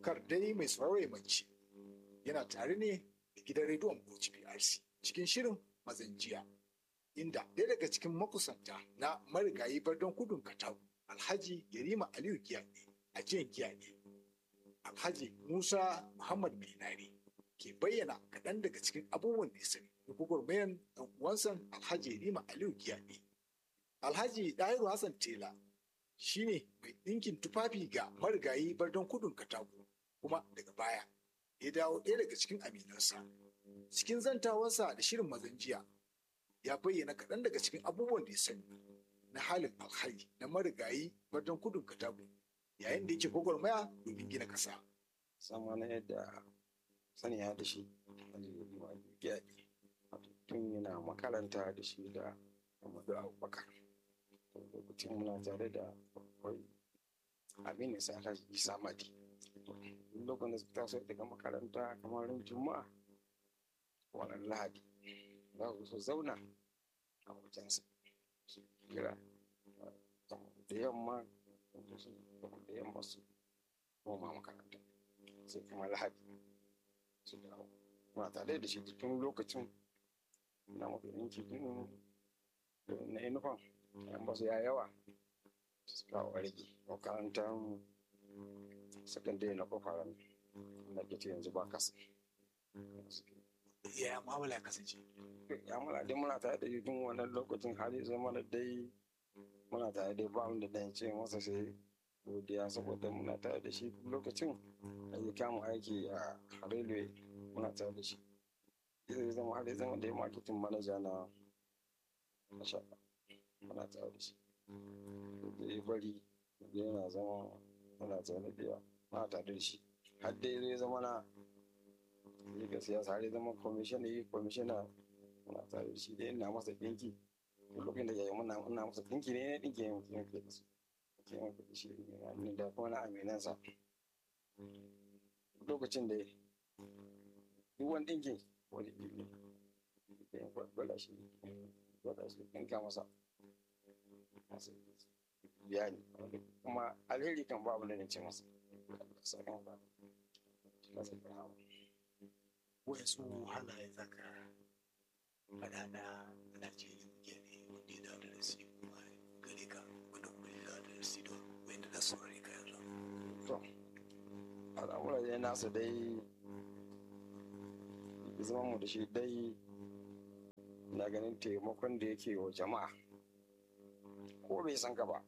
kar dai mai sauraro mace yana tare ne da gidan rediyon Bauchi PRC cikin shirin mazan jiya inda ɗaya daga cikin makusanta na marigayi bardon kudun katagu alhaji yarima aliyu giyaɗe a jiyan giyaɗe alhaji musa muhammad binari ke bayyana kaɗan daga cikin abubuwan da ya sani da gwagwarmayan ɗan uwansa alhaji yarima aliyu giyaɗe alhaji ɗahiru hassan tela shine mai ɗinkin tufafi ga marigayi bardon kudun katagu kuma daga baya ya dawo ɗaya daga cikin aminansa cikin zantawarsa da shirin mazan jiya ya bayyana kaɗan daga cikin abubuwan da ya sani na halin alhari na marigayi bardon kudun katagu yayin da yake gwagwarmaya domin gina ƙasa. sama na yadda sani ya da shi gyaɗi tun yana makaranta da shi da Muhammadu Abubakar lokacin muna tare da akwai Aminu Sala Isa Madi lokacin da suka taso daga makaranta kamar ran Juma'a wannan Lahadi za su so zauna a wajensa su kira da yamma da yamma su koma makaranta sai kuma Lahadi su dawo muna tare da shi tun lokacin na mafi yanki din na inufan yan basu ya yawa su kawo rage makarantar sakandare na kofaran na ke yanzu ba kasa ya mu'amala ya kasance ya muna dai muna tare da shi tun wannan lokacin hali zama da dai muna tare da ba da dan ce masa sai godiya saboda muna tare da shi lokacin da ya kama aiki a railway muna tare da shi zai zama har zama da ya marketing manager na mashaƙa muna tare da shi da ya bari yana zama muna tare da ya muna tare da shi har dai zai zama na yi ga siyasa har zama commissioner yi commissioner muna tare da shi da ina masa dinki lokacin da ya yi muna muna masa dinki ne ne dinki ne mutum ke da su ke mafi da shi ne da kuma na aminansa lokacin da duk wani dinkin wani biyu da ya gwada shi gwada shi ɗinka masa masu biya ne kuma alheri kan babu da ce masa sakan ba masa biya wayansu halaye zaka faɗa na Najeriya muke ne wanda ya dawo da rasi kuma gare ka wanda kuma ya dawo da rasi don wanda na saurare ka yanzu. to al'amura dai nasa dai zama mu da shi dai na ganin taimakon da yake wa jama'a ko bai san ka ba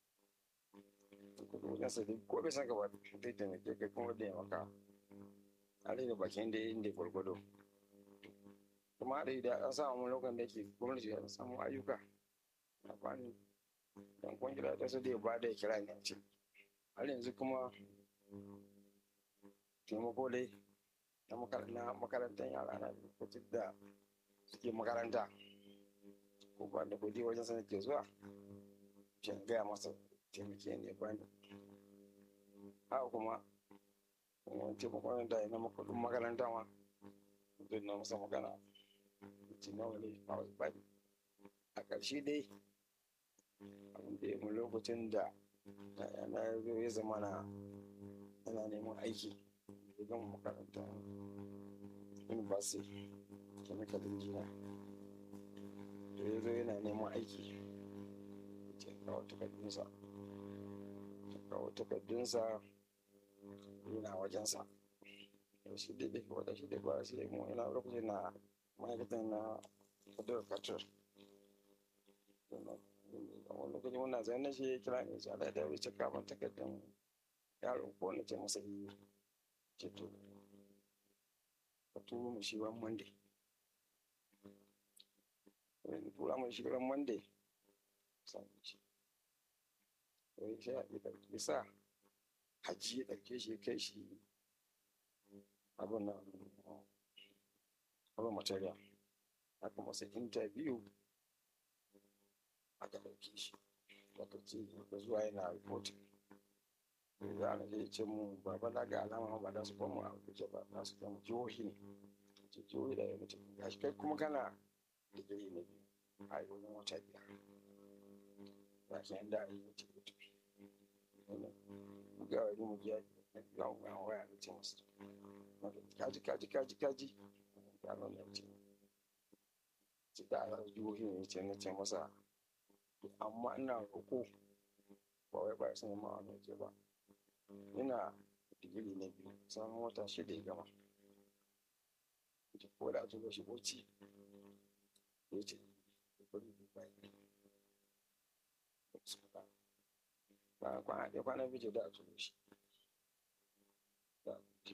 ko bai san ka ba zai taimake ka kuma da ya maka a rage bakin da inda gwargwado kuma da idan an samu lokacin da yake gwamnati ya samu ayyuka a bani dan kwangila ta su da ya bada ya kira ne a ce har yanzu kuma taimako dai na makarantar yara na lokacin da suke makaranta ko ba da kudi wajen sana ke zuwa shan gaya masa taimake ne bani haka kuma wani taimakon da ya na makudin makaranta ma don na masa magana ce nawa ne a wasu bani a ƙarshe dai abin da ya mu lokacin da na zo ya zama na yana neman aiki da gama makaranta university chemical engineer da ya zo yana neman aiki ce kawo takardunsa kawo takardunsa yana wajensa da shi da daga wata shi da ba shi mu yana lokacin na ma'aikatan na fadar katar wani lokacin wannan zai na shi ya kira ne shi ala da wuce kafin takardun yaro ko na ce masa yi ce to ka turo mu shi ran monday wani tura mu shi ran monday sami shi wai sai a ɗauki sa hajji ya ɗauke shi ya kai shi abin na abin material aka masa interview aka ɗauke shi aka ce da zuwa yana reporting za a je ce mu baba na ga alama ba za su ba mu a kuke ba za su kama jihohi ne ce jihohi da ya mutu ga shi kai kuma kana da gari na biyu a yi wani wata biyar ba shi yanda a yi mutu mutu ga wani mu giya yawon ga waya da ce masu kaji kaji kaji kaji ya nan ya ce ci da a jihohi ne ce na ce masa amma ina roƙo ba wai ba sun ma wani ce ba ina digiri na biyu samun wata shida ya gama ko da aka shi bauchi ya ce bari dubai ba kwana ɗaya kwana biyu da a turo shi da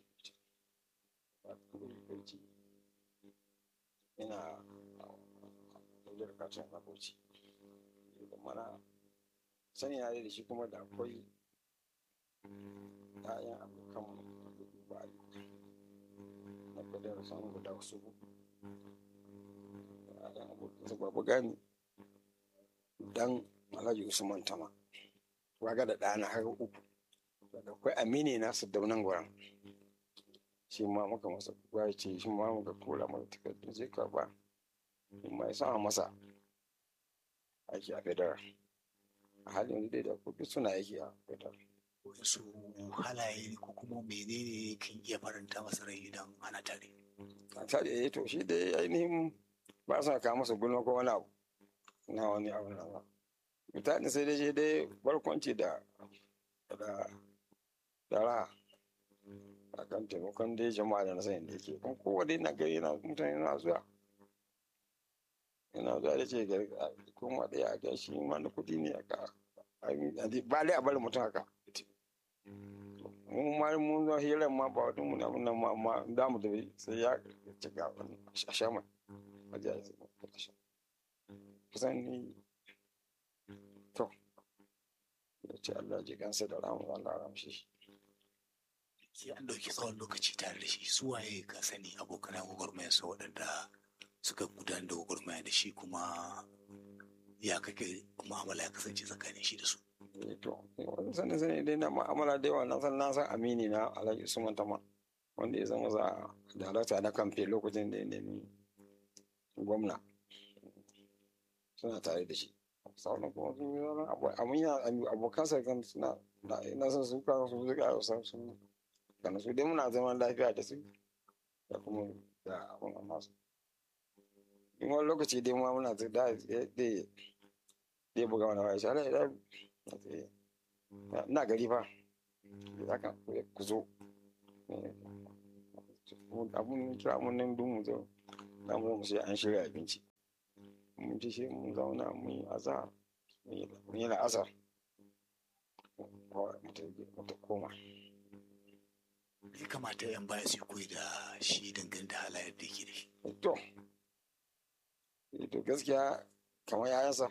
ba bauchi ina ɗaukar katon a bauchi da mana sani na da shi kuma da akwai ‘ya'yan abokan da dubai na kudin samun guda wasu ‘ya'yan abokan su babu gani dan alhaji usman tama waga da ɗana har uku da akwai amini nasu daunan gwaran shi ma muka masa ya ce shi ma muka kula masa takardun sai ka ba shi ma ya sama masa aiki a federal a halin yanzu dai da kuɗi suna aiki a federal su halaye ko kuma menene kan iya faranta masa rai idan ana tare a tare eh to shi dai ainihin ba sa kawo masa gulma ko wani abu na wani abu na ba mutane sai dai shi dai barkwanci da da da raha a kan taimakon dai jama'a da na sani da yake kuma kowa dai na gari na mutane na zuwa yana zuwa da ce gari kuma ɗaya a gashi ma na kuɗi ne a ka ba dai a bari mutum haka mun ma mun zo hirar ma ba wata muna muna ma ma da mu tafi sai ya cika a shama a ji a yi kusan ni to da ce Allah ji kansa da ramu Allah ramshe shi sai an ɗauki tsawon lokaci tare da shi su waye ka sani abokan gwagwarmayarsa waɗanda suka gudanar da gwagwarmaya da shi kuma ya kake mu'amala ya kasance tsakanin shi da su to wani sanin sani dai na ma'amala da yawa na san na san amini na alhaji usman tama wanda ya zama za darakta na kamfe lokacin da ya nemi gwamna suna tare da shi sauran kuma sun yi zama abun ya abokan sa kan suna na san su kan su zuka san su kan su dai muna zaman lafiya da su da kuma da abun amma su in wani lokaci dai ma muna da da da buga wani waya shi ala na gari fa za ka ku zo abun kira mun nan dun mu zo na mu sai an shirya abinci mun ci shi mun zauna mun yi azar mun yi la'asar mutu koma ya kamata yan baya su koyi da shi dangane da halayen da yake da shi to to gaskiya kamar yayansa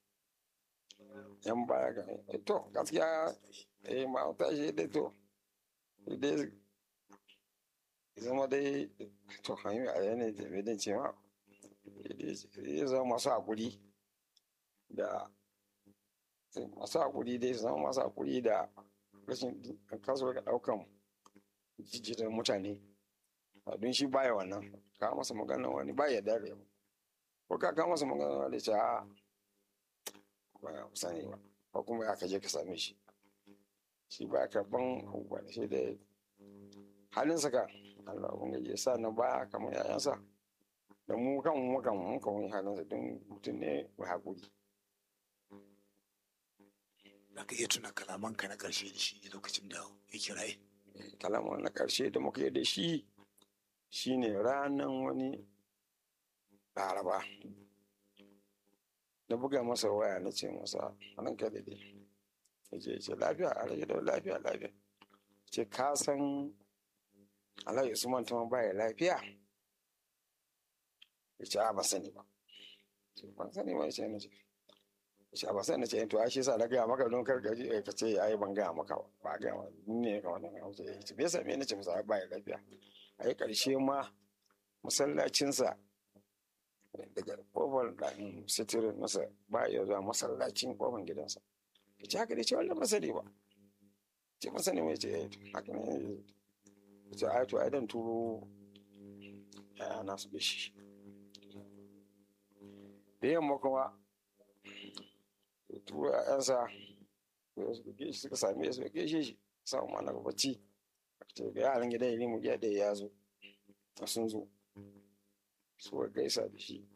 yan baya ga to gaskiya eh ma ta shi dai to dai zama dai to hanyar a yanayi da bai dace ma ya zama masu hakuri da masu hakuri dai zama masu hakuri da rashin kasuwar daukan jijjitar mutane don shi baya wannan ka masa magana wani baya dare ko ka ka masa magana wani ce a ba ya sani ba ko kuma ya kaje ka same shi shi ba karban abubuwa da shi da halin saka Allah ubangiji ya sa na baya kamar yayansa da mu kan mu kan mu kan wani halin sa don mutum ne mai hakuri za ka iya tuna kalamanka na ƙarshe da shi lokacin da ya kiraye kalaman na ƙarshe da muka yi da shi shine ranan wani laraba na buga masa waya na ce masa nan ka daidai ya ce ce lafiya a rage da lafiya lafiya ce ka san alhaji usman ta baya lafiya ya ce a ban sani ba ban sani ba ya ce na ce ya ce a ban sani na ce to a shi sa na gaya maka don kar ka ji ka ce ai ban gaya maka ba ba gaya ma ne ka wannan ya ce ya ce bai same ni ce masa baya lafiya a yi ƙarshe ma masallacinsa daga kofar ɗan sitirin masa ba ya zuwa masallacin kofar gidansa ya ce haka dai ce wannan masani ba ce masani mai ce ya haka ne ya ce ai to ai dan turo ya na su bishi da yamma kuma ya turo ƴaƴansa suka same su ya gaishe shi samu mana bacci ce ga yaran gidan ya mu giya ɗaya ya zo sun zo su gaisa da shi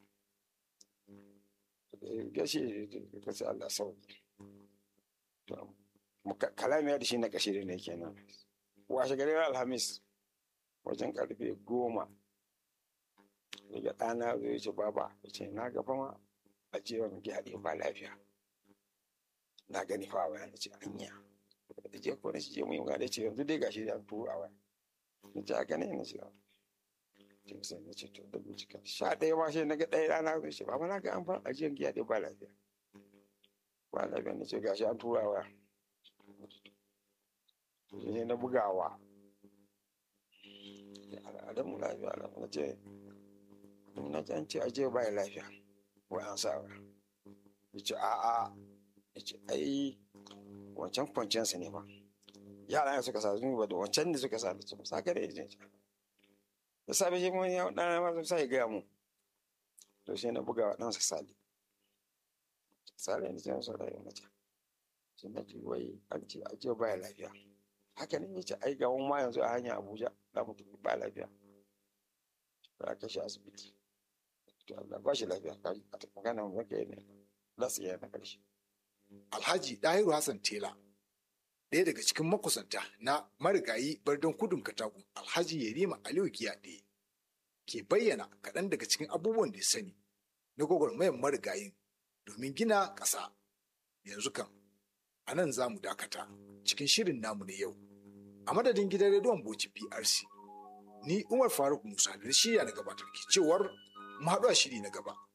gashi ka ce Allah sauki kalamiya da shi na kashi ne kenan washe gari alhamis wajen karfe goma daga ɗana zai ce baba ya ce na gaba ma a ce wa muke haɗe ba lafiya na gani fa waya na ce anya da je ko na ce mu yi magana ce yanzu dai gashi da turo a waya na ce haka ne na ce ce sai na ce to da bincika sha ɗaya ma sai na ga ɗaya rana zai ce baba na ga an fara ajiyar giya ɗaya ba lafiya ba lafiya na ce gashi an tura waya sai na bugawa adamu lafiya alamu na ce na ce an ce aje ba lafiya wai an sa wa ya ce a'a ya ce ai wancan kwanciyarsa ne ba yara ne suka sa zuwa ba da wancan da suka sa da su sa kare ya ce da safe shi mun ya dana ma sai ya gaya mu to sai na buga wa ɗansa sali sali ne sai sa da ya mace sai na ce wai an ce aje ba lafiya haka ne ya ce ai ga ma yanzu a hanya abuja za mu tafi ba lafiya za ka shi asibiti to Allah ba shi lafiya ka a tafi magana mu yake ne za su yi na karshe Alhaji Dahiru Hassan Tela ɗaya daga cikin makusanta na marigayi bardon kudun katagun Alhaji Yerima Aliyu Kiyaɗe ke bayyana kaɗan daga cikin abubuwan da ya sani na gwagwarmayar marigayin domin gina ƙasa yanzu kan a nan za mu dakata cikin shirin namu na yau a madadin gidan rediyon Bauchi PRC ni Umar Faruk Musa da shirya na gabatar ke cewar mu haɗu a shiri na gaba